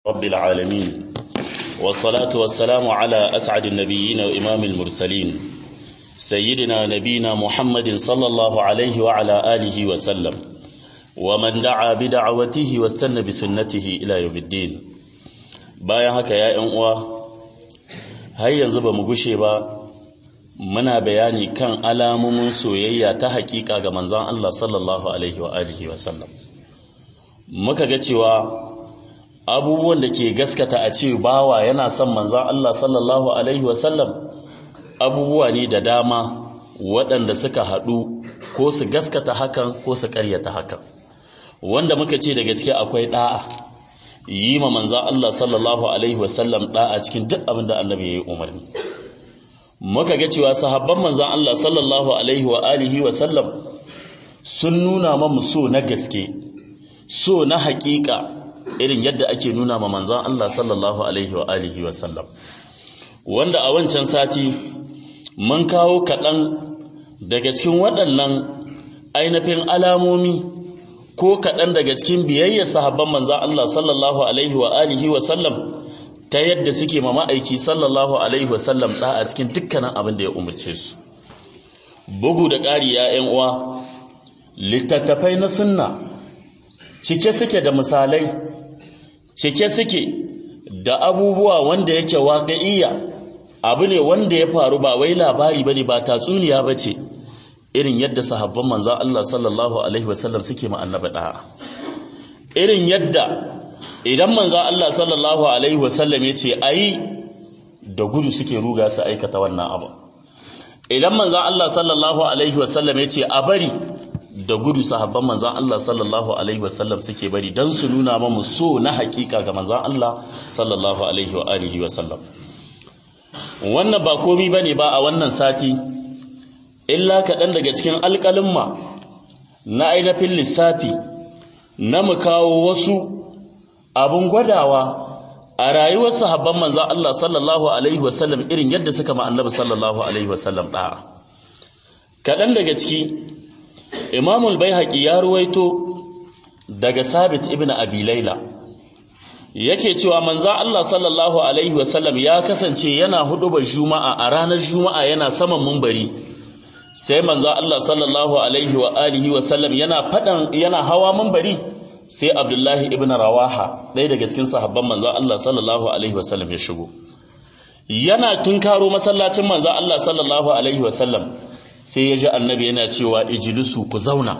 رب العالمين والصلاة والسلام على أسعد النبيين وإمام المرسلين سيدنا نبينا محمد صلى الله عليه وعلى آله وسلم ومن دعا بدعوته واستنى بسنته إلى يوم الدين bayan haka ya ‘yan uwa har yanzu ba mu gushe ba muna bayani kan alamomin soyayya ta hakika ga manzan Allah sallallahu alaihi wa alihi wa sallam muka ga cewa abubuwan da ke gaskata a ce bawa yana son manzan Allah sallallahu alaihi wa sallam abubuwa ne da dama waɗanda suka haɗu ko su gaskata hakan ko su ƙaryata hakan wanda muka ce daga ciki akwai ɗa'a yi ma manzan Allah sallallahu alaihi wa sallam ɗa'a cikin duk abin da annabi ya yi umarni muka ga cewa sahabban manzan Allah sallallahu alaihi wa alihi wa sallam sun nuna mamu so na gaske so na haƙiƙa irin yadda ake nuna ma manzan Allah sallallahu alaihi wa alihi wa sallam wanda a wancan sati mun kawo kaɗan daga cikin waɗannan ainihin alamomi ko kaɗan daga cikin biyayyar sahabban manzan Allah sallallahu alaihi wa alihi wa sallam ta yadda suke ma ma'aiki sallallahu alaihi wasallam ɗa a cikin dukkanin abin da ya umarce su bugu da ƙari ya ‘yan uwa littattafai na sunna cike suke da misalai cike suke da abubuwa wanda yake waƙa'iyya abu ne wanda ya faru ba wai labari ba ne ba tatsuniya ba ce irin yadda sahabban manzan Allah sallallahu alaihi wasallam suke ma annabi ɗa'a irin yadda idan manzo Allah sallallahu alaihi wasallam yace ayi da gudu suke ruga su aikata wannan abu idan manzo Allah sallallahu alaihi wasallam yace a bari da gudu sahabban manzo Allah sallallahu alaihi wasallam suke bari dan su nuna mamu so na hakika ga manzo Allah sallallahu alaihi wa alihi wasallam wannan ba komai bane ba a wannan sati illa kaɗan daga cikin alƙalimma na ainihin lissafi na mu kawo wasu abun gwadawa a rayuwar sahabban manzan Allah sallallahu alaihi wasallam irin yadda suka ma annabi sallallahu alaihi wasallam da'a kaɗan daga ciki imamul baihaqi ya ruwaito daga sabit ibn abi laila yake cewa manzan Allah sallallahu alaihi wasallam ya kasance yana hudubar juma'a a ranar juma'a yana saman mumbari sai manzan Allah sallallahu alaihi wa alihi wasallam yana fadan yana hawa mumbari sai abdullahi ibn rawaha ɗaya daga cikin sahabban manzan Allah sallallahu alaihi wasallam ya shigo yana tunkaro masallacin manzan Allah sallallahu alaihi wasallam sai ya ji annabi yana cewa ijilisu ku zauna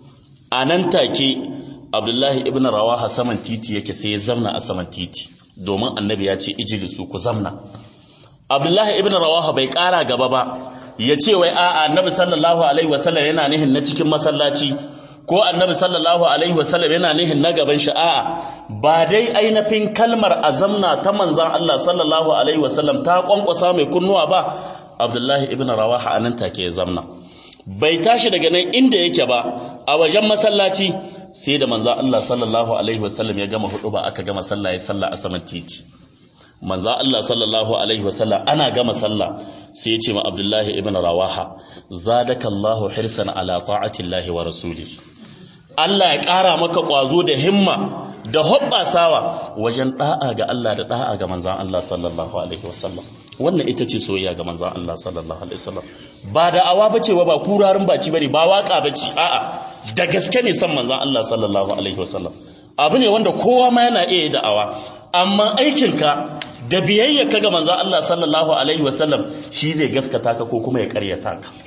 a nan take abdullahi ibn rawaha saman titi yake sai ya zauna a saman titi domin annabi ya ce ijilisu ku zauna abdullahi ibn rawaha bai ƙara gaba ba ya ce wai a'a annabi sallallahu alaihi wasallam yana nihin na cikin masallaci ko annabi sallallahu alaihi wasallam yana nihin na gaban shi a'a ba dai ainihin kalmar azamna ta manzan Allah sallallahu alaihi wasallam ta kwankwasa mai kunnuwa ba Abdullahi ibn Rawaha anan take ya zamna bai tashi daga nan inda yake ba a wajen masallaci sai da manzan Allah sallallahu alaihi wasallam ya gama hudu ba aka gama sallah ya sallah a saman titi manzan Allah sallallahu alaihi wasallam ana gama sallah sai ya ce ma Abdullahi ibn Rawaha zadakallahu hirsan ala ta'atillahi wa rasulihi Allah ya ƙara maka ƙwazo da himma da hoɓɓasawa wajen ɗa'a ga Allah da ɗa'a ga manzan Allah sallallahu Alaihi wasallam wannan ita ce soyayya ga manzan Allah sallallahu Alaihi wasallam ba da awa bace ba kurarin baci bane ba waka bace a'a da gaske ne san manzan Allah sallallahu Alaihi wasallam abu ne wanda kowa ma yana iya da'awa amma aikinka da biyayya ka ga manzan Allah sallallahu Alaihi wasallam shi zai gaskata ka ko kuma ya karyata ka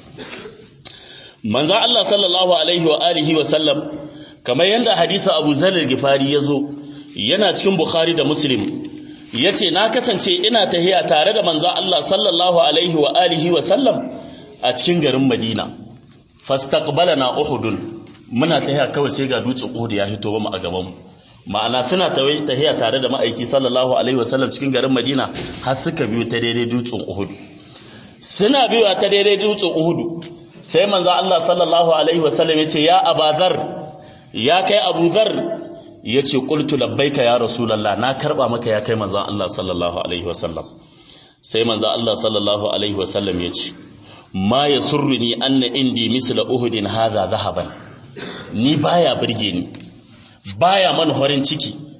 manzan Allah sallallahu alaihi wa alihi wa sallam kamar yadda hadisa Abu Zar al-Ghifari yazo yana cikin Bukhari da Muslim yace na kasance ina tahiya tare da manzan Allah sallallahu alaihi wa alihi wa sallam a cikin garin Madina fastaqbalana Uhud muna tahiya kawai sai ga dutsen Uhud ya hito mu a gaban mu ma'ana suna tahiya tare da ma'aiki sallallahu alaihi wa sallam cikin garin Madina har suka biyo ta daidai dutsen Uhud suna biyo ta daidai dutsen Uhud sai manzo Allah sallallahu alaihi wasallam yace ya abazar ya kai abuzar yace qultu labbaika ya rasulullah na karba maka ya kai manzo Allah sallallahu alaihi wasallam sai manzo Allah sallallahu alaihi wasallam yace ma yasurruni anna indi misla uhudin hadha dhahaban ni baya burge ni baya man horin ciki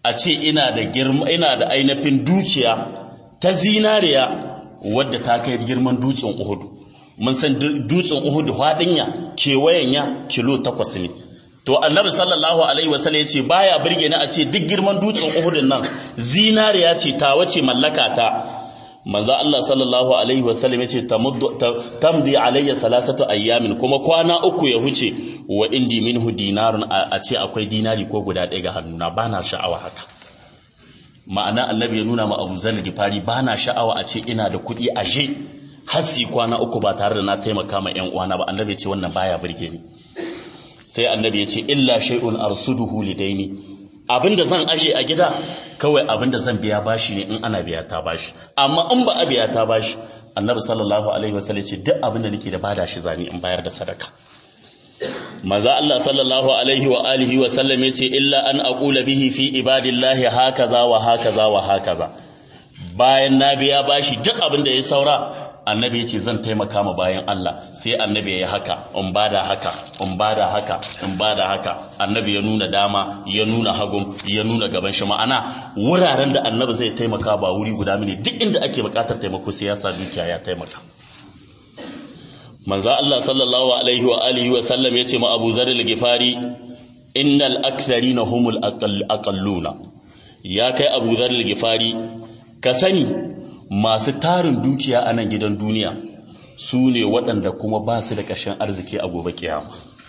a ce ina da girma ina da ainihin dukiya ta zinariya wadda ta kai girman dutsen Uhud mun san dutsen Uhud fadinya kewayen ya kilo takwas ne to annabi sallallahu alaihi wasallam ya ce baya burge ni a ce duk girman dutsen Uhud nan zinariya ce ta wace mallaka ta manzo Allah sallallahu alaihi wasallam ya ce tamdi alayya salasatu ayyamin kuma kwana uku ya huce wa indi minhu dinarun a ce akwai dinari ko guda ɗaya ga hannuna bana sha'awa haka ma'ana annabi ya nuna ma Abu Zar Gifari bana sha'awa a ce ina da kuɗi aje hasi kwana uku ba tare da na taimaka ma ƴan uwana ba annabi ya ce wannan baya burge ni sai annabi ya ce illa shay'un arsuduhu lidaini abinda zan aje a gida kawai abinda zan biya bashi ne in ana biya ta bashi amma in ba a biya ta bashi annabi sallallahu alaihi wasallam ce duk abinda nake da bada shi zani in bayar da sadaka maza Allah sallallahu alaihi wa alihi wa sallam yace illa an aqula bihi fi ibadillahi hakaza wa hakaza wa hakaza bayan na biya bashi duk abinda ya saura annabi ya ce zan taimaka ma bayan Allah sai annabi ya yi haka in bada haka in bada haka in bada haka annabi ya nuna dama ya nuna hagun ya nuna gaban shi ma'ana wuraren da annabi zai taimaka ba wuri guda mini duk inda ake bukatar taimako sai ya sa dukiya ya taimaka manzo Allah sallallahu alaihi wa alihi wa sallam yace ma Abu Zar al-Ghifari innal aktharina humul aqalluna ya kai Abu Zar al-Ghifari ka sani masu tarin dukiya a nan gidan duniya su ne waɗanda kuma ba su da ƙashin arziki a gobe kiyama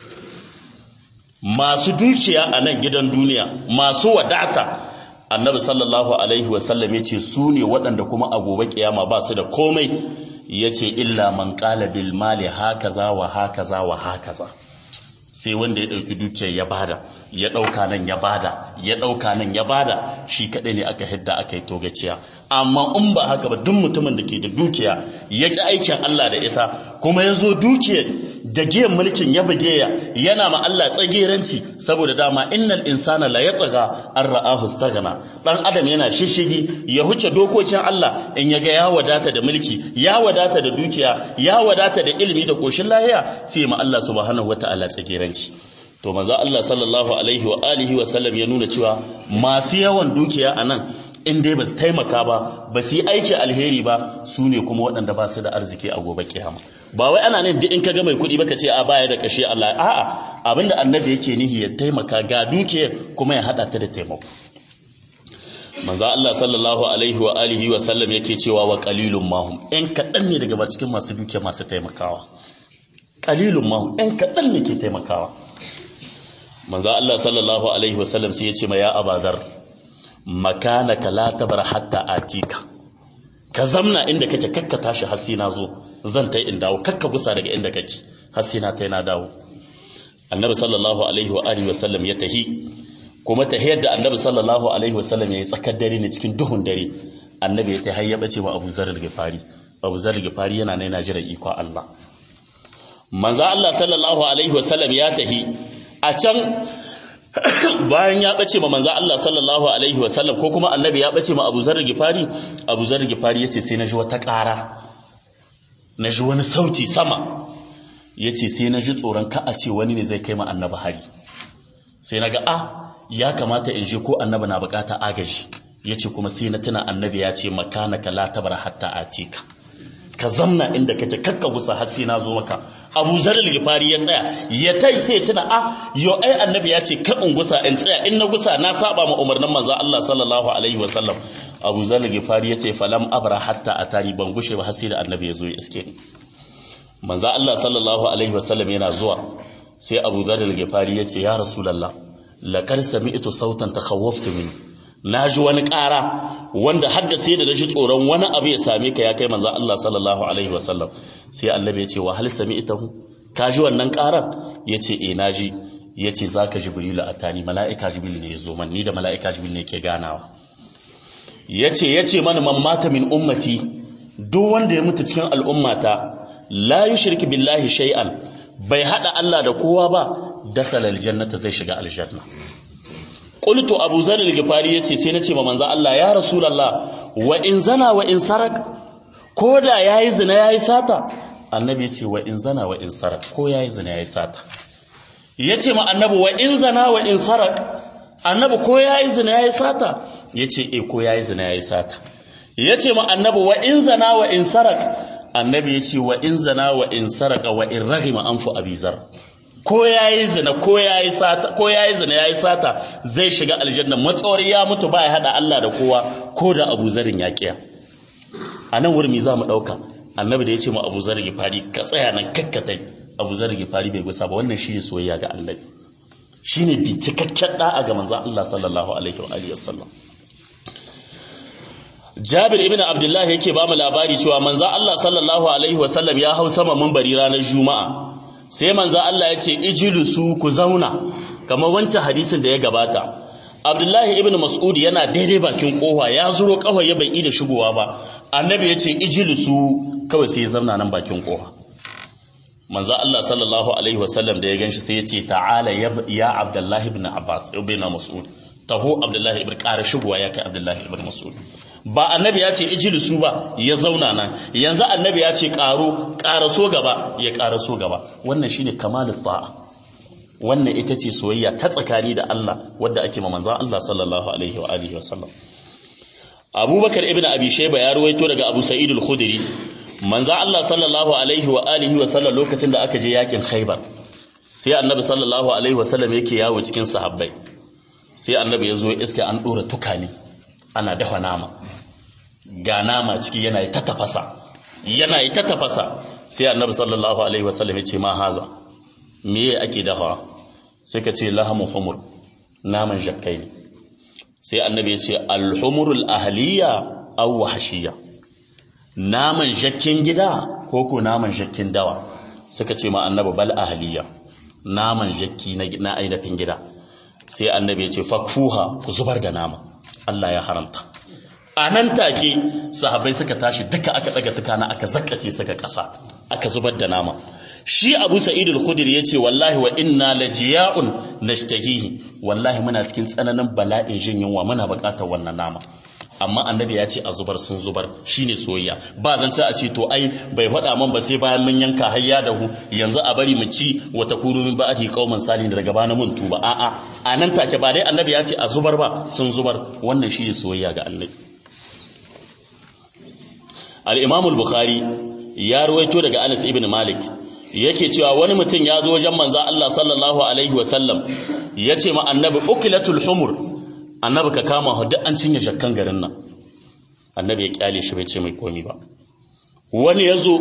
masu dukiya a nan gidan duniya masu wadata annabi sallallahu alaihi wasallam ya ce su ne waɗanda kuma a gobe kiyama ba su da komai ya ce illa man ƙala bil mali hakaza wa hakaza wa hakaza sai wanda ya ɗauki dukiyar ya bada ya ɗauka nan ya bada ya ɗauka nan ya bada shi kaɗai ne aka hidda aka yi togaciya amma in ba haka ba duk mutumin da ke da dukiya ya ƙi aikin Allah da ita kuma ya zo dukiyar da giyan mulkin ya buge ya yana ma Allah tsageranci saboda dama innal insana la yatgha an ra'ahu istaghna dan adam yana shishigi ya huce dokokin Allah in ya ga ya wadata da mulki ya wadata da dukiya ya wadata da ilimi da koshin lahiya sai ma Allah subhanahu wataala tsageranci to manzo Allah sallallahu alaihi wa alihi wa sallam ya nuna cewa masu yawan dukiya anan in dai ba su taimaka ba ba su yi aiki alheri ba su ne kuma waɗanda ba su da arziki a gobe kiyama ba wai ana nan duk in ka ga mai kuɗi baka ce a baya da kashe Allah a'a abinda annabi yake nihi ya taimaka ga dukiyar kuma ya hada ta da taimako manzo Allah sallallahu alaihi wa alihi wa sallam yake cewa wa qalilum mahum in kaɗan ne daga cikin masu dukiya masu taimakawa qalilum mahum in kaɗan ne ke taimakawa manzo Allah sallallahu alaihi wa sallam sai ya ce ma ya abazar makanaka la tabar hatta atika ka zamna inda kake kakka tashi har sai na zo zan tai in dawo kakka gusa daga inda kake har sai na tai na dawo annabi sallallahu alaihi wa alihi wasallam ya tahi kuma tahiyar da annabi sallallahu alaihi wasallam ya yi tsakar dare ne cikin duhun dare annabi ya tahi ya bace wa Abu Zar al-Ghifari Abu Zar al-Ghifari yana nan yana jira iko Allah manzo Allah sallallahu alaihi wasallam ya tahi a can bayan ya bace ma manzo Allah sallallahu alaihi wasallam ko kuma annabi ya bace ma Abu Zar Gifari Abu Zar Gifari yace sai na ji wata ƙara na ji wani sauti sama yace sai na ji tsoron ka a ce wani ne zai kai ma annabi hari sai na ga a ya kamata in je ko annabi na bukata agaji yace kuma sai na tuna annabi ya ce makanaka la tabara hatta atika ka zamna inda kake kakka gusa har sai na zo maka Abu Zar al-Ghifari ya tsaya ya tai sai tuna a yo ai annabi ya ce ka in gusa in tsaya in na gusa na saba ma umarnin manzo Allah sallallahu alaihi wa sallam Abu Zar al-Ghifari ya ce falam abra hatta atari ban gushe ba har sai da annabi ya zo ya iske ni manzo Allah sallallahu alaihi wa sallam yana zuwa sai Abu Zar al-Ghifari ya ce ya Rasulullah laqad sami'tu sautan takhawwaftu min na ji wani ƙara wanda har da sai da nashi tsoron wani abu ya same ka ya kai manzo Allah sallallahu alaihi wasallam sai annabi ya ce wa hal sami'tahu ka ji wannan ƙaran yace eh na ji yace zaka jibrilu atani mala'ika jibril ne yazo man ni da mala'ika jibril ne ke ganawa yace yace mana man mata min ummati duk wanda ya mutu cikin al'ummata la yushriku billahi shay'an bai hada Allah da kowa ba dakhala aljannata zai shiga aljanna qultu abu zar al-ghifari yace sai nace ma manzo Allah ya rasulullah wa in zana wa in sarak koda yayi zina yayi sata annabi yace wa in zana wa in sarak ko yayi zina yayi sata yace ma annabi wa in zana wa in sarak annabi ko yayi zina yayi sata yace eh ko yayi zina yayi sata yace ma annabi wa in zana wa in sarak annabi yace wa in zana wa in saraka wa in raghima anfu abizar ko yayi zina ko yayi sata ko yayi zina yayi sata zai shiga aljanna matsawar ya mutu ba ya hada Allah da kowa ko da Abu Zarin ya kiya a nan wurin za mu dauka annabi da yace mu Abu Zar Gifari ka tsaya nan kakkatai Abu Zar Gifari bai gusa ba wannan shine soyayya ga Allah shine bi cikakken da'a ga manzon Allah sallallahu alaihi wa alihi wasallam Jabir ibn Abdullah yake ba mu labari cewa manzon Allah sallallahu alaihi wasallam ya hau sama munbari ranar Juma'a sai manzo Allah ya ce ijlisu ku zauna kamar wancan hadisin da ya gabata Abdullahi ibn Mas'ud yana daidai bakin kofa ya zuro kawai ya bai da shigowa ba annabi ya ce ijlisu kawai sai ya zauna nan bakin kofa manzo Allah sallallahu alaihi wasallam da ya ganshi sai ya ce ta'ala ya Abdullahi ibn Abbas ibn Mas'ud taho Abdullahi ibn ƙara shigowa ya kai Abdullahi ibn Mas'ud ba annabi ya ce ijlisu ba ya zauna nan yanzu annabi ya ce ƙaro ƙaraso gaba ya ƙaraso gaba wannan shine kamalul ta'a wannan ita ce soyayya ta tsakani da Allah wadda ake ma manzon Allah sallallahu alaihi wa alihi wasallam Abubakar ibn Abi Shayba ya ruwaito daga Abu Sa'id al-Khudri manzon Allah sallallahu alaihi wa alihi wasallam lokacin da aka je yakin Khaibar sai annabi sallallahu alaihi wasallam yake yawo cikin sahabbai sai annabi ya zo iske an dora tukane ana dafa nama ga nama ciki yana yi ta tafasa yana yi ta tafasa sai annabi sallallahu alaihi wasallam ya ce ma haza me ake dafa sai ka ce lahamu humur naman jakkai ne sai annabi ya ce alhumurul ahliya aw wahshiya naman jakkin gida ko ko naman jakkin dawa suka ce ma annabi bal ahliya naman jakki na ainihin gida sai annabi ya ce fakfuha ku zubar da nama Allah ya haramta a nan take sahabbai suka tashi duka aka daga tukana aka zakkace suka kasa aka zubar da nama shi Abu Sa'id al-Khudri yace wallahi wa inna lajiya'un nashtahihi wallahi muna cikin tsananin bala'in jin yunwa muna buƙatar wannan nama amma annabi ya ce a zubar sun zubar shine soyayya ba zan ci a ce to ai bai faɗa man ba sai bayan mun yanka hayya da hu yanzu a bari mu ci wata kuru min ba'ati qauman salin daga bana mun tuba a'a a nan take ba dai annabi ya ce a zubar ba sun zubar wannan shine soyayya ga annabi al-imam al-bukhari ya ruwaito daga Anas ibn Malik yake cewa wani mutum ya zo wajen manzo Allah sallallahu alaihi wasallam yace ma annabi ukilatul humur annabi ka kama hu duk an cinye shakkan garin nan annabi ya kyale shi bai ce mai komi ba wani ya zo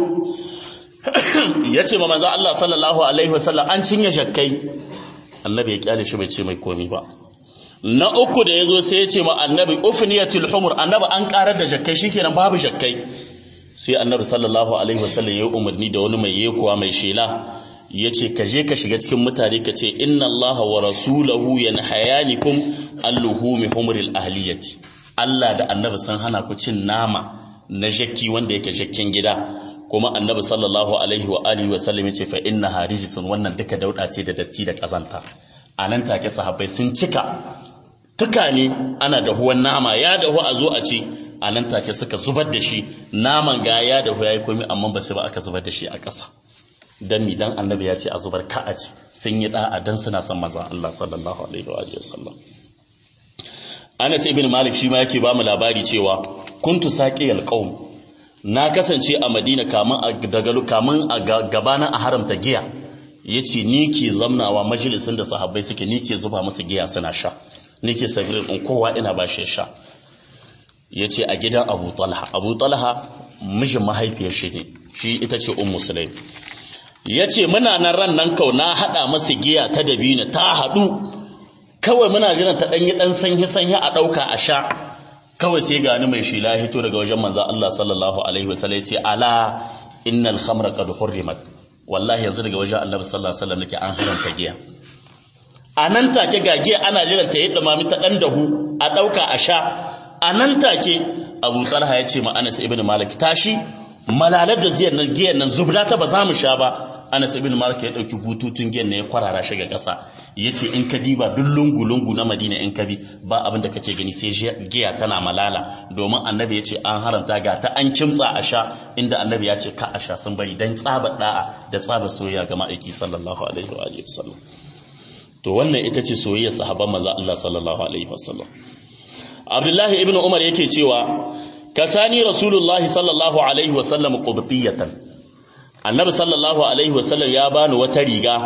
ya ce ma manzo Allah sallallahu alaihi wasallam an cinye shakkai annabi ya kyale shi bai ce mai komi ba na uku da ya zo sai ya ce ma annabi ufniyatul humur annabi an karar da shakkai shikenan babu shakkai sai annabi sallallahu alaihi wasallam ya umarni da wani mai yekuwa mai shela ya ce ka je ka shiga cikin mutane ka ce inna Allah wa rasulahu yanhayanikum alluhumi humril ahliyati Allah da annabi sun hana ku cin nama na jakki wanda yake jakkin gida kuma annabi sallallahu alaihi wa alihi wa sallam yace fa inna harijisun wannan duka dauda ce da datti da kazanta anan take sahabbai sun cika tuka ne ana dahuwan nama ya dahu a zo a ci a nan take suka zubar da shi naman ga ya dahu ya yi komi amma ba su ba aka zubar da shi a ƙasa dan mi dan annabi ya ce a zubar ka a ci sun yi da'a dan suna son maza Allah sallallahu alaihi wa alihi wasallam Anas ibn Malik shi ma yake ba mu labari cewa kuntu saqiyal qaum na kasance a Madina kamun a daga kamun a gabanin a haramta giya yace ni ke zamnawa majalisin da sahabbai suke ni ke zuba musu giya suna sha ni ke sabirin in kowa ina ba shi sha yace a gidan Abu Talha Abu Talha mijin mahaifiyar shi ne shi ita ce ummu Sulaim ya ce muna nan ran nan kau na haɗa masa giya ta dabina ta haɗu kawai muna jiran ta ɗanyi ɗan sanyi sanyi a ɗauka a sha kawai sai gani mai shila hito daga wajen manzo Allah sallallahu alaihi wasallam ya ce ala innal khamra qad hurrimat wallahi yanzu daga wajen Allah sallallahu alaihi wasallam nake an haramta giya a nan take ga giya ana jiran ta yadda mami ta ɗan dahu a ɗauka a sha a nan take Abu Talha ya ce ma Anas ibn Malik tashi malalar da ziyar nan giyan nan zubda ta ba za mu sha ba Anas ibn Malik ya dauki bututun giyan ne ya kwarara shi ga ƙasa yace in ka diba duk lungu lungu na Madina in ka bi ba abin da kake gani sai giya tana malala domin Annabi yace an haramta ga ta an kimtsa a sha inda Annabi ya ce ka a sha sun bari dan tsaba da'a da tsaba soyayya ga ma'aiki sallallahu alaihi wa alihi wasallam to wannan ita ce soyayyar sahabban manzo Allah sallallahu alaihi wasallam Abdullahi ibn Umar yake cewa kasani rasulullahi sallallahu alaihi wasallam qubtiyatan annabi sallallahu alaihi wasallam ya bani wata riga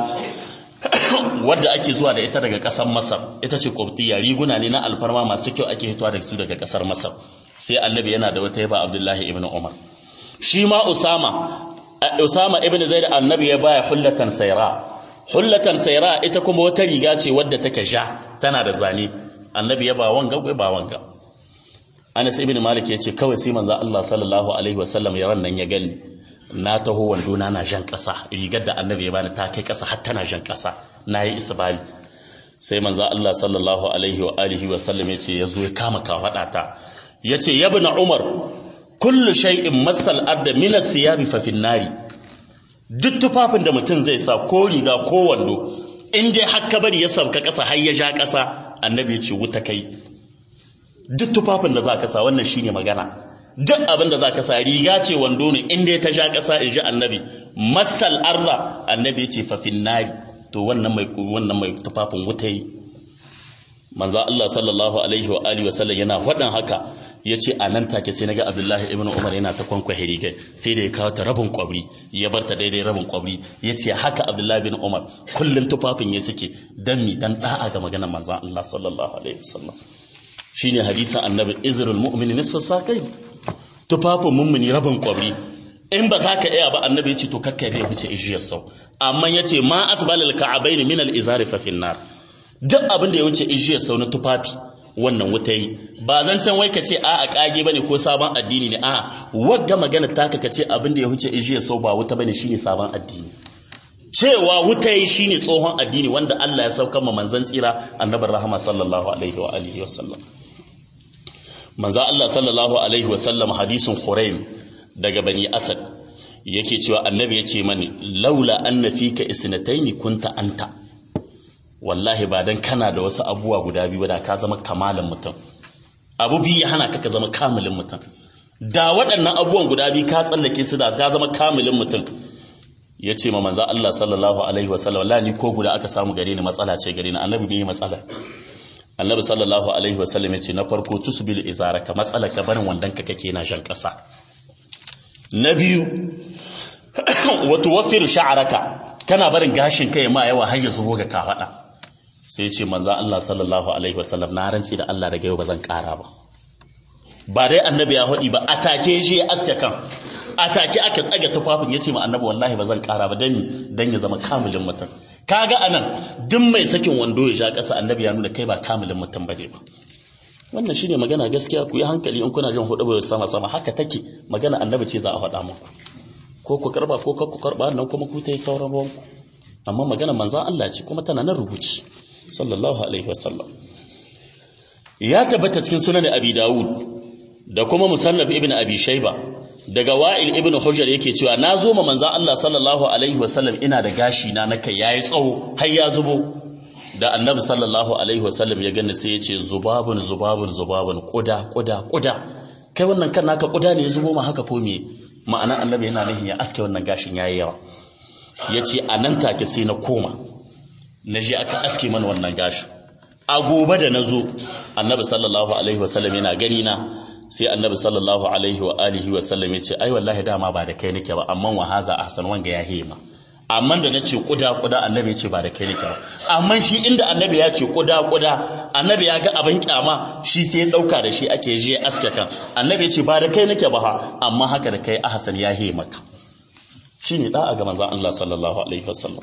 wadda ake zuwa da ita daga kasar Masar ita ce qubtiya riguna ne na alfarma masu kyau ake hitowa da su daga kasar Masar sai annabi yana da wata yaba Abdullahi ibn Umar shi ma Usama Usama ibn Zaid annabi ya baya hullatan sayra hullatan sayra ita kuma wata riga ce wadda take ja tana da zane annabi ya ba wanga gwai ba wanga Anas ibn Malik yace kawai sai manzo Allah sallallahu alaihi wasallam ya ran nan ya gani na taho wando na na jan kasa rigar da annabi ya bani ta kai kasa har tana jan kasa nayi isbali sai manzo Allah sallallahu alaihi wa alihi wasallam yace yazo ya kama kafada ta yace yabna Umar kullu shay'in masal arda min as-siyabi fa fin nari duk tufafin da mutum zai sa ko riga ko wando in dai hakka bari ya sauka kasa har ya ja kasa annabi ya ce wuta kai duk tufafin da za ka sa wannan shine magana duk abin da za ka sa riga ce wando ne in dai ta ja kasa in ji annabi masal arda annabi ya ce fa fin nari to wannan mai wannan mai tufafin wuta yi manzo Allah sallallahu alaihi wa alihi wa sallam yana faɗin haka ya ce a nan take sai naga abdullahi ibn umar yana ta kwankwahe rigar sai da ya kawo ta rabin kwabri ya bar ta daidai rabin kwabri ya ce haka abdullahi ibn umar kullum tufafin ya suke dan mi dan da'a ga maganar manzon Allah sallallahu alaihi wasallam shine hadisin annabi izrul mu'mini nisfu sakai tufafin mummuni rabin kwabri in ba za ka iya ba annabi ya ce to kakkai bai wuce ijiyar sau amma ya ce ma asbalil ka'abaini min al-izari fa finnar duk abin da ya wuce ijiyar sau na tufafi wannan wuta yi ba zan can wai ka ce a a kage bane ko sabon addini ne a wagga magana taka ka ce abin da ya huce ijiya sau ba wuta bane shine sabon addini cewa wuta yi shine tsohon addini wanda Allah ya saukar ma manzon tsira annabar rahama sallallahu alaihi wa alihi wasallam manzo Allah sallallahu alaihi wasallam hadisin Khuraim daga bani Asad yake cewa annabi ya ce mani laula anna fika isnataini kunta anta wallahi ba dan kana da wasu abubuwa guda biyu da ka zama kamalin mutum abu biyu ya hana ka ka zama kamilin mutum da waɗannan abubuwan guda biyu ka tsallake su da ka zama kamilin mutum ya ce ma manzo Allah sallallahu alaihi wasallam wallahi ni ko guda aka samu gare ni matsala ce gare ni annabi ne matsala annabi sallallahu alaihi wasallam ya ce na farko tusbil izaraka matsala ka barin wandan ka kake na jan ƙasa na biyu wa tuwaffir sha'raka kana barin gashin kai ma yawa har ya zubo ga kafada sai ce manzan Allah sallallahu Alaihi wasallam na rantsi da Allah daga yau ba zan ƙara ba ba dai annabi ya haɗi ba a take shi ya aske kan a take aka tsaga tufafin ya ce ma annabi wallahi ba zan ƙara ba don dan ya zama kamilin mutum kaga anan duk mai sakin wando ya sha ƙasa annabi ya nuna kai ba kamilin mutum ba ne ba wannan shine magana gaskiya ku yi hankali in kuna jin hudu bai sama sama haka take magana annabi ce za a faɗa muku ko ku karba ko ku karba nan kuma ku ta yi sauran ruwanku amma magana manzan Allah ce kuma tana nan rubuci sallallahu alaihi wasallam ya tabbata cikin sunan abi dawud da kuma musannaf ibn abi shayba daga wa'il ibn hujjar yake cewa na zo ma manzan Allah sallallahu alaihi wasallam ina da gashi na nakai yayi tsawo har ya zubo da annabi sallallahu alaihi wasallam ya gani sai ya ce zubabun zubabun zubabun kuda kuda kuda kai wannan kan naka kuda ne ya zubo ma haka ko me ma'ana annabi yana nihin ya aske wannan gashin yayi yawa yace a nan take sai na koma na je aka aske mana wannan gashin a gobe da na zo annabi sallallahu alaihi wasallam yana gani na sai annabi sallallahu alaihi wa alihi wasallam ya ce ai wallahi dama ba da kai nake ba amma wa haza ahsan wanga ya hema amma da nace kuda kuda annabi ya ce ba da kai nake ba amma shi inda annabi ya ce kuda kuda annabi ya ga abin kyama shi sai ya dauka da shi ake je aske kan annabi ya ce ba da kai nake ba ha amma haka da kai ahsan ya hema ka shine da'a ga manzon Allah sallallahu alaihi wasallam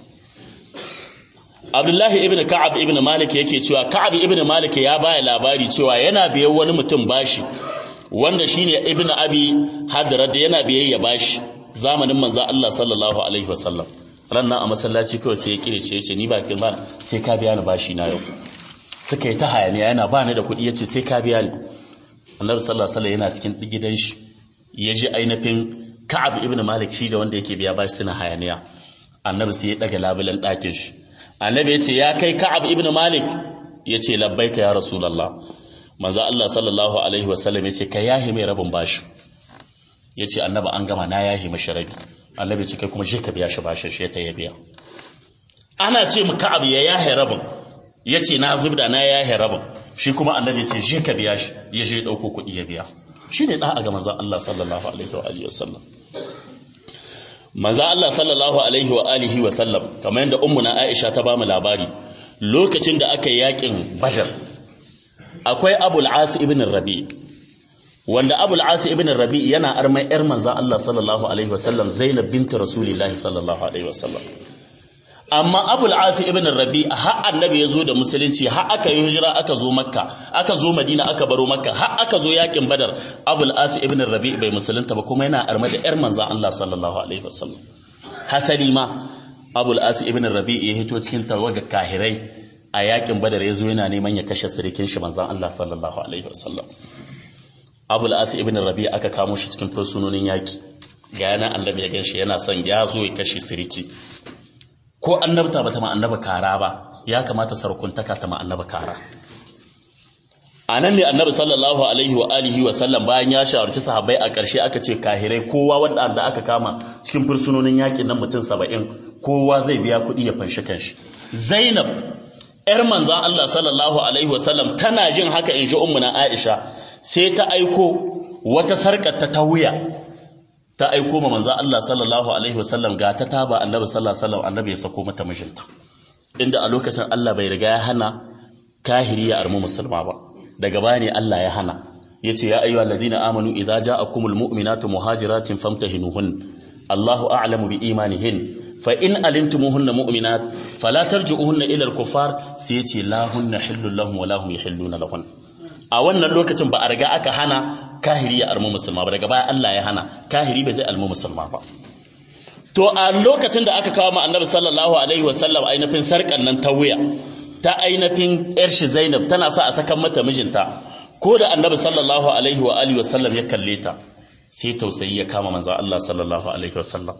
Abdullahi ibn Ka'ab ibn Malik yake cewa Ka'ab ibn Malik ya baya labari cewa yana biyan wani mutum bashi wanda shine Ibn Abi Hadrat yana biyayya bashi zamanin manzo Allah sallallahu alaihi wasallam rannan a masallaci kawai sai ya kirece yace ni ba kin ba sai ka biya ni bashi na yau suka yi ta hayaniya yana ba ni da kuɗi yace sai ka biya ni Annabi sallallahu alaihi wasallam yana cikin gidan shi ya ji ainihin Ka'ab ibn Malik shi da wanda yake biya bashi suna hayaniya Annabi sai ya daga labulan ɗakin shi annabi ya ce ya kai ka'ab ibn malik ya ce labbaika ya rasulallah manzo Allah sallallahu alaihi wasallam ya ce ka yahi mai rabin bashi ya ce annaba an gama na yahi mashi rabi annabi ya ce kai kuma shi ka biya shi bashi shi ta ya biya ana ce mu ka'ab ya yahi rabin yace na zubda na yahe rabin shi kuma annabi ya ce je ka biya shi ya je dauko kuɗi ya biya shine da ga manzon Allah sallallahu alaihi wa alihi wasallam manzon Allah sallallahu alaihi wa alihi wasallam kamar yadda ummuna Aisha ta bamu labari lokacin da aka yi yakin Badr akwai Abul As ibn Rabi wanda Abul As ibn Rabi yana armai yar manzon Allah sallallahu alaihi wasallam Zainab bint Rasulillah sallallahu alaihi wasallam amma abul asi ibn rabi har annabi ya zo da musulunci har aka yi hijira aka zo makka aka zo madina aka baro makka har aka zo yakin badar abul asi ibn rabi bai musulunta ba kuma yana arma da yar manzan Allah sallallahu alaihi wasallam hasali ma abul asi ibn rabi ya hito cikin tawaga kahirai a yakin badar ya zo yana neman ya kashe sirikin shi manzan Allah sallallahu alaihi wasallam abul asi ibn rabi aka kamo shi cikin fursunonin yaki ga yana annabi ya ganshi yana son ya zo ya kashe siriki ko annabta ba ta ma annaba kara ba ya kamata sarkuntaka ta ma annaba kara a nan ne annabi sallallahu alaihi wa alihi wa sallam bayan ya shawarci sahabbai a ƙarshe aka ce kahirai kowa wanda aka kama cikin fursunonin yakin nan mutum saba'in kowa zai biya kuɗi ya fanshi kanshi zainab yar manzan allah sallallahu alaihi wa sallam tana jin haka in ji ummuna aisha sai ta aiko wata sarƙar ta ta wuya ta aiko ma manzo Allah sallallahu alaihi wasallam ga ta taba annabi sallallahu alaihi wasallam annabi ya sako mata mijinta inda a lokacin Allah bai riga ya hana kahiri ya armu musulma ba daga baya ne Allah ya hana yace ya ayyuhal ladina amanu idza ja'akumul mu'minatu muhajiratin famtahinuhun Allahu a'lamu bi imanihin fa in alimtumuhunna mu'minat fala tarji'uhunna ila al-kuffar sai yace la hunna hillul lahum wa lahum yahilluna lahun a wannan lokacin ba a riga aka hana kahiri ya almu musulma ba daga baya Allah ya hana kahiri bai zai almu musulma ba to a lokacin da aka kawo ma annabi sallallahu alaihi wasallam ainihin sarkan nan ta wuya ta ainihin yar shi Zainab tana sa a sakan mata mijinta ko da annabi sallallahu alaihi wa alihi wasallam ya kalle ta sai tausayi ya kama manzo Allah sallallahu alaihi wasallam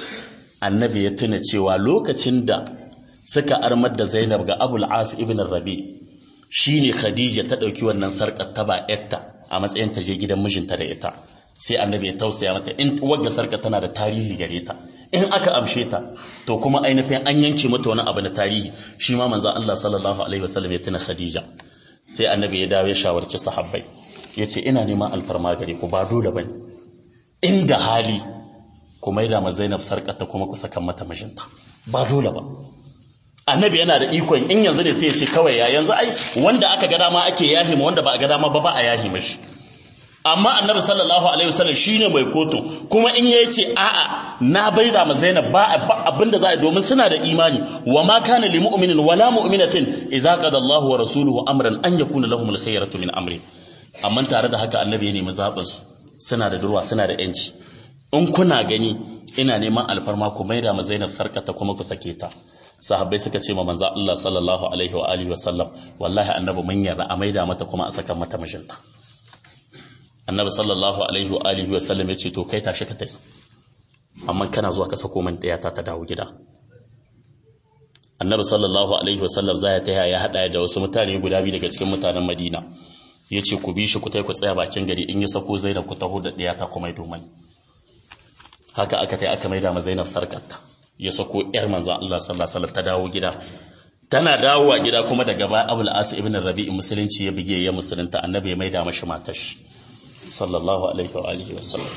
annabi ya tuna cewa lokacin da suka armar da Zainab ga Abul As ibn Rabi shine Khadija ta dauki wannan sarkar ta ba yarta a matsayin ta je gidan mijinta da ita sai annabi ya tausaya mata in wagga sarkar tana da tarihi gare ta in aka amshe ta to kuma ainihin an yanke mata wani abu na tarihi shi ma manzon Allah sallallahu alaihi wasallam ya tuna Khadija sai annabi ya dawo ya shawarci sahabbai yace ina neman alfarma gare ku ba dole bane inda hali ku maida ma Zainab sarkar ta kuma ku saka mata mijinta ba dole ba annabi yana da ikon in yanzu ne sai ya ce kawai ya yanzu ai wanda aka ga dama ake yahi ma wanda ba a ga dama ba ba a yahi mashi amma annabi sallallahu alaihi wasallam shine mai koto kuma in yayi ce a'a na baida ma Zainab ba abinda za a domin suna da imani wa ma kana lil mu'minin wala mu'minatin idza qada Allahu wa rasuluhu amran an yakuna lahumul khayratu min amri amma tare da haka annabi ya nemi zaɓin su suna da durwa suna da yanci in kuna gani ina neman alfarma ku maida ma Zainab sarkata kuma ku sake ta sahabbai suka ce ma manzo Allah sallallahu alaihi wa alihi wasallam wallahi annabi mun yarda a maida mata kuma a saka mata mijinta annabi sallallahu alaihi wa alihi wasallam ya ce to kai tashi ka tafi amma kana zuwa ka sako man daya ta ta dawo gida annabi sallallahu alaihi wasallam zai ta ya hada da wasu mutane guda biyu daga cikin mutanen Madina yace ku bi shi ku tai ku tsaya bakin gari in ya sako Zainab ku taho da daya ta kuma domai haka aka tai aka maida ma Zainab sarkarta ya sako yar manzon Allah sallallahu alaihi wasallam ta dawo gida tana dawowa gida kuma daga baya Abul As ibn Rabi'i musulunci ya bige ya musulunta annabi ya maida mashi matashi sallallahu alaihi wa alihi wasallam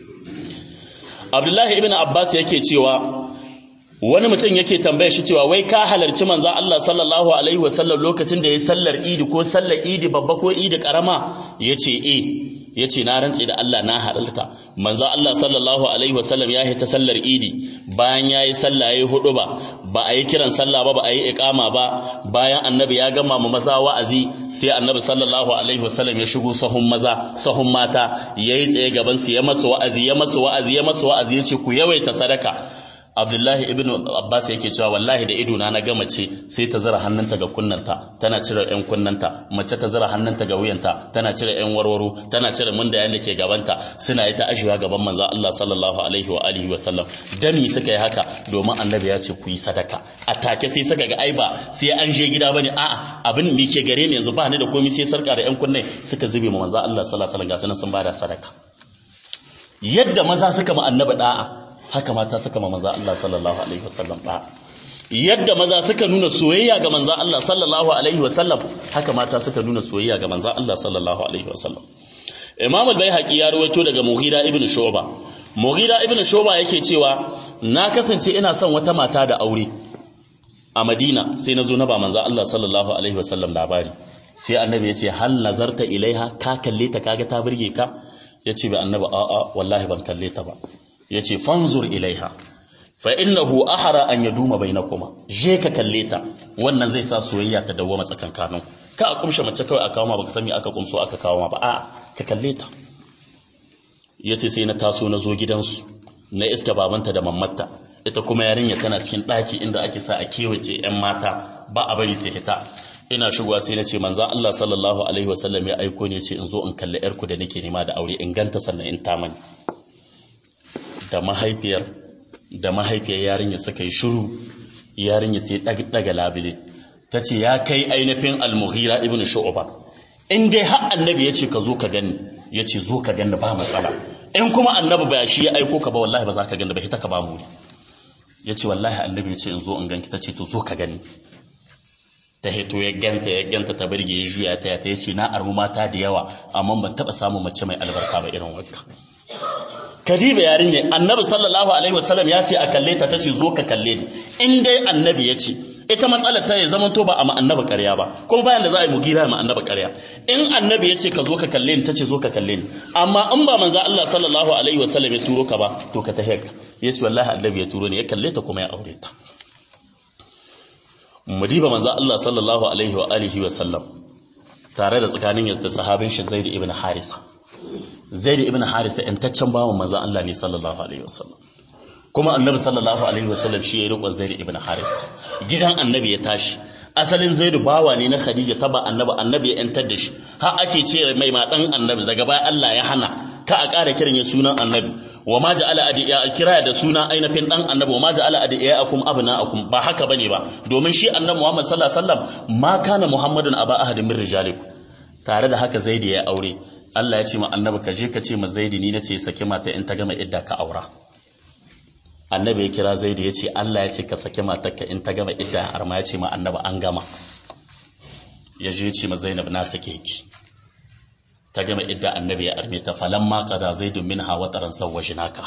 Abdullahi ibn Abbas yake cewa wani mutum yake tambaya shi cewa wai ka halarci manzon Allah sallallahu alaihi wasallam lokacin da ya sallar Idi ko sallar Idi babba ko Idi karama yace eh yace na rantse da Allah na halalta manzon Allah sallallahu alaihi wasallam ya yi ta sallar Idi bayan yayi sallah yayi hudu ba ba a yi kiran sallah ba ba a yi iqama ba bayan annabi ya gama mu maza wa'azi sai annabi sallallahu alaihi wasallam ya shigo sahun maza sahun mata yayi tsaye gaban su ya masa wa'azi ya masa wa'azi ya masa wa'azi yace ku yawaita sadaka Abdullahi ibn Abbas yake cewa wallahi da idona na ga mace sai ta zira hannunta ga kunnanta tana cire ƴan kunnanta mace ta zira hannunta ga wuyanta tana cire ƴan warwaro tana cire mundayen da ke gabanta suna yi ta ashiwa gaban manzo Allah sallallahu alaihi wa alihi wa sallam dami suka yi haka domin annabi ya ce ku yi sadaka a take sai suka ga ai ba sai an je gida bane a'a abin da ke gare ni yanzu ba ni da komai sai sarka da ƴan kunne suka zube ma manzo Allah sallallahu alaihi wa sallam ga sun bada sadaka yadda maza suka ma annabi da'a haka mata suka ma manzo Allah sallallahu alaihi wasallam ba yadda maza suka nuna soyayya ga manzan Allah sallallahu alaihi wasallam haka mata suka nuna soyayya ga manzan Allah sallallahu alaihi wasallam Imam al-Baihaqi ya rawaito daga Mughira ibn Shu'ba Mughira ibn Shu'ba yake cewa na kasance ina son wata mata da aure a Madina sai na zo na ba manzan Allah sallallahu alaihi wasallam labari sai annabi ya ce hal nazarta ilaiha ka kalle ta kaga ta burge ka yace bi annabi a'a wallahi ban kalle ta ba yace fanzur ilaiha fa innahu ahara an yaduma bainakuma je ka kalle ta wannan zai sa soyayya ta dawwama tsakankanin ka a kumshe mace kawai a kawo ma baka san me aka kumso aka kawo ma ba a ka kalle ta yace sai na taso na zo gidansu na iska babanta da mammatta ita kuma yarinya tana cikin ɗaki inda ake sa a kewace yan mata ba a bari sai ita ina shigowa sai na ce manzan Allah sallallahu alaihi wasallam ya aiko ne ce in zo in kalli yarku da nake nema da aure in ganta sannan in ta mani da mahaifiyar da mahaifiyar yarinya suka yi shiru yarinya sai daga labile ta ce ya kai ainihin almuhira ibn shu'ba in dai har annabi ya ce ka zo ka gani ya ce zo ka gani ba matsala in kuma annabi ba shi ya aiko ka ba wallahi ba za ka gani ba ita ka ba mu ya ce wallahi annabi ya ce in zo in ganki ta ce to zo ka gani ta hito ya ganta ya ganta ta birge ya juya ta ta yace na armu mata da yawa amma ban taba samun mace mai albarka ba irin wanka kadiba yarinya annabi sallallahu alaihi wasallam ya ce a kalle ta tace zo ka kalle ni in dai annabi ya ce ita matsalar ta ya zama to ba a ma annabi ƙarya ba kuma bayan da za a yi mugira ma annabi ƙarya in annabi ya ce ka zo ka kalle ni tace zo ka kalle ni amma in ba manzo Allah sallallahu alaihi wasallam ya turo ka ba to ka tahiyar yace wallahi annabi ya turo ni ya kalle ta kuma ya aure ta mudiba manzo Allah sallallahu alaihi wa alihi wa sallam tare da tsakanin da sahabin shi Zaid ibn Harisa Zaid ibn Harisa intaccen bawan manzo Allah ne sallallahu alaihi wa sallam kuma annabi sallallahu alaihi wa sallam shi ya riko Zaid ibn Harisa gidan annabi ya tashi asalin Zaid bawa ne na Khadija taba annabi annabi ya yantar da shi har ake ce mai ma dan annabi daga baya Allah ya hana ka a ƙara kiran ya sunan annabi wa ma ja'ala adiya kira da suna ainihin dan annabi wa ma ja'ala adiyakum abnaakum ba haka bane ba domin shi annabi Muhammad sallallahu alaihi wasallam ma kana Muhammadun aba ahadin min rijalikum tare da haka Zaidi ya aure Allah ya ce ma annabi ka je ka ce ma Zaidi ni nace saki mata in ta gama idda ka aura annabi ya kira Zaidi ya ce Allah ya ce ka saki matarka in ta gama idda har ma ya ce ma annabi an gama ya je ya ce ma Zainab na sake ki ta gama idda annabi ya arme ta falan ma qada zaidun minha wa taran sawajnaka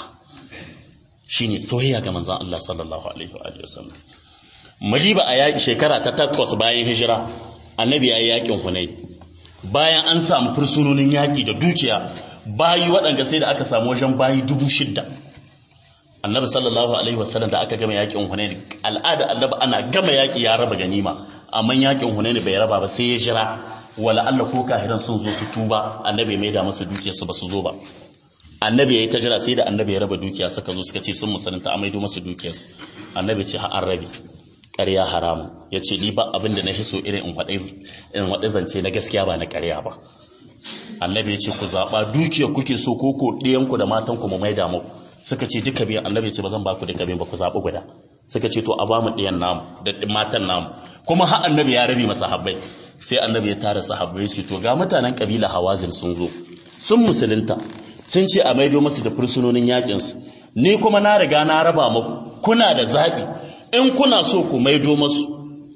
shine soyayya ga manzon Allah sallallahu alaihi wa alihi wasallam maliba a yaki shekara ta takwas bayan hijira annabi ya yi yakin hunain bayan an samu fursunonin yaki da dukiya bayi waɗanda sai da aka samu wajen bayi dubu shidda annabi sallallahu alaihi wasallam da aka gama yakin hunain al'ada annabi ana gama yaki ya raba ganima amma yakin hunain bai raba ba sai ya jira wala Allah ko kahiran sun zo su tuba annabi mai da masa dukiyar su ba su zo ba annabi yayi ta jira sai da annabi ya raba dukiya suka zo suka ce sun musulunta a maido masa dukiyar su annabi ce ha an rabi ƙarya haramu ya ce ni ba abin da na hiso irin in waɗe zance na gaskiya ba na ƙarya ba annabi ya ce ku zaɓa dukiyar kuke so ko ko ɗiyanku da matanku mu maida muku suka ce duka biyan annabi ce ba zan ba ku duka biyan ba ku zaɓi guda suka ce to a ba mu ɗiyan namu da matan namu kuma har annabi ya rabi masa habbai sai annabi ya tara sahabbai ce to ga mutanen kabila hawazin sun zo sun musulunta sun ce a maido masu da fursunonin yakin su ni kuma na riga na raba muku kuna da zabi in kuna so ku maido masu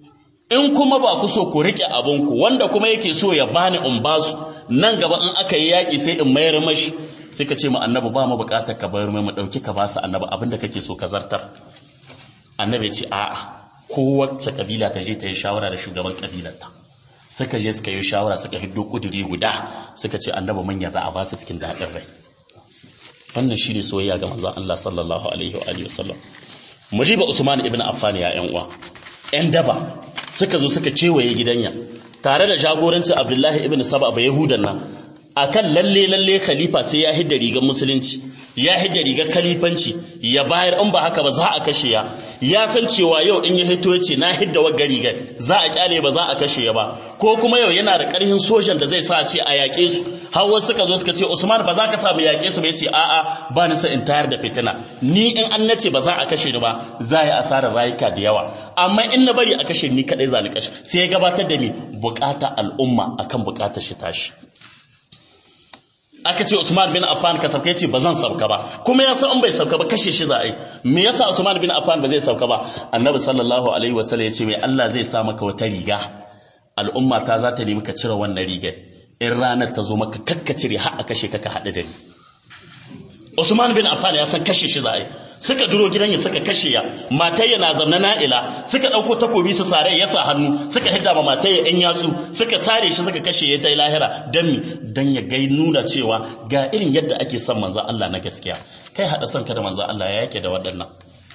in kuma ba ku so ku rike abinku wanda kuma yake so ya bani in basu nan gaba in aka yi yaki sai in mayar mashi suka ce mu annabi ba mu bukatar ka bar mai mu dauki ka basu annabi abinda kake so ka zartar annabi ya ce a'a kowace kabila ta je ta yi shawara da shugaban kabilarta suka je suka yi shawara suka hiddo kuduri guda suka ce annabi mun yarda a basu cikin daɗin rai wannan shi ne soyayya ga manzon Allah sallallahu alaihi wa alihi wasallam mujiba usman ibn affan ya yan uwa yan daba suka zo suka kewaye gidanya tare da jagorancin abdullahi ibn saba ba yahudan nan akan lalle lalle khalifa sai ya hidda rigar musulunci ya hidda rigar khalifanci ya bayar in ba haka ba za a kashe ya ya san cewa yau in ya hito ya ce na hidda wa rigar za a kyale ba za a kashe ya ba ko kuma yau yana da karhin sojan da zai sa a ce a yaƙe su har wasu suka zo suka ce Usman ba za ka samu yaƙe su ba yace a'a ba ni sa in tayar da fitina ni in an nace ba za a kashe ni ba za yi asarar rayuka da yawa amma in na bari a kashe ni kadai za ni kashe sai ya gabatar da ni bukata al'umma akan bukatar shi tashi aka ce Usman bin Affan ka sauka yace ba zan sauka ba kuma ya san in bai sauka ba kashe shi za a yi me yasa Usman bin Affan ba zai sauka ba annabi sallallahu alaihi wasallam yace mai Allah zai sa maka wata riga al'umma ta za ta nemi ka cire wannan rigar in ranar ta zo maka kakka cire har a kashe ka ka haɗu da ni Usman bin Affan ya san kashe shi za a yi suka duro gidan ya suka kashe ya matayya na zamna na'ila suka ɗauko takobi su sare ya sa hannu suka hidda ma matayya ɗan yatsu suka sare shi suka kashe ya ta lahira dan mi dan ya gai nuna cewa ga irin yadda ake son manzo Allah na gaskiya kai hada son ka da manzo Allah ya yake da waɗannan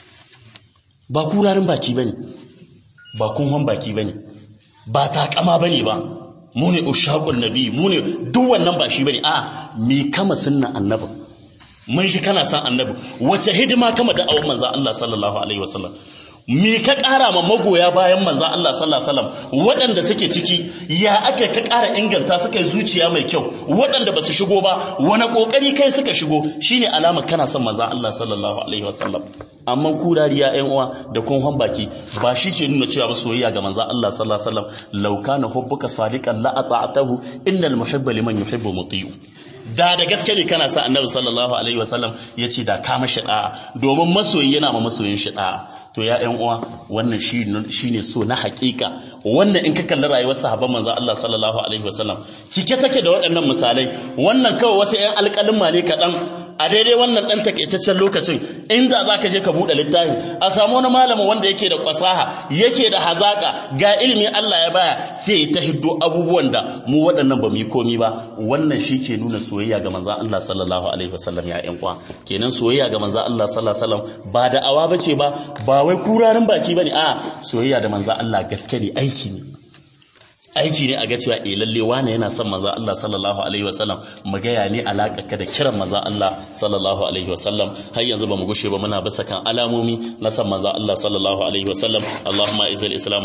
ba kurarin baki bane ba kunhon baki bane ba takama bane ba mu ne ushaqul nabi mu ne duk wannan ba shi bane a me kama sunnan annabin mun shi kana san annabi wace hidima kama da awon manzan Allah sallallahu alaihi wasallam me ka ƙara ma magoya bayan manzan Allah sallallahu alaihi wasallam waɗanda suke ciki ya aka ka ƙara inganta suka yi zuciya mai kyau waɗanda ba su shigo ba wani ƙoƙari kai suka shigo shine alama kana son manzan Allah sallallahu alaihi wasallam amma ku dariya ƴan uwa da kun baki ba shi ke nuna cewa ba soyayya ga manzan Allah sallallahu alaihi wasallam law kana hubbuka sadiqan la ata'tahu innal muhibba liman yuhibbu muti'u da da gaske ne kana sa annabi sallallahu alaihi wasallam ya ce da kama shi da'a domin masoyi yana ma masoyin shi da'a to ya ƴan uwa wannan shi ne so na hakika wannan in ka kalli rayuwar sahabban manzo Allah sallallahu alaihi wasallam cike take da waɗannan misalai wannan kawai wasu ƴan alƙalin ne kaɗan a daidai wannan ɗan takaitaccen lokacin inda za ka je ka buɗe littafi a samu wani malamin wanda yake da kwasaha yake da hazaƙa ga ilimin Allah ya baya sai ya ta hiddo abubuwan da mu waɗannan ba mu yi komi ba wannan shi ke nuna soyayya ga manzan Allah sallallahu alaihi wasallam ya ƴan kwa kenan soyayya ga manzan Allah sallallahu alaihi wasallam ba da awa bace ba ba wai kurarin baki bane a soyayya da manzan Allah gaske ne aiki ne aiki ne a ga cewa eh lalle wane yana son manzo Allah sallallahu alaihi wasallam mu ga ya ne alaka ka da kiran manzo Allah sallallahu alaihi wasallam har yanzu ba mu gushe ba muna bisa kan alamomi na son manzo Allah sallallahu alaihi wasallam Allahumma izil islam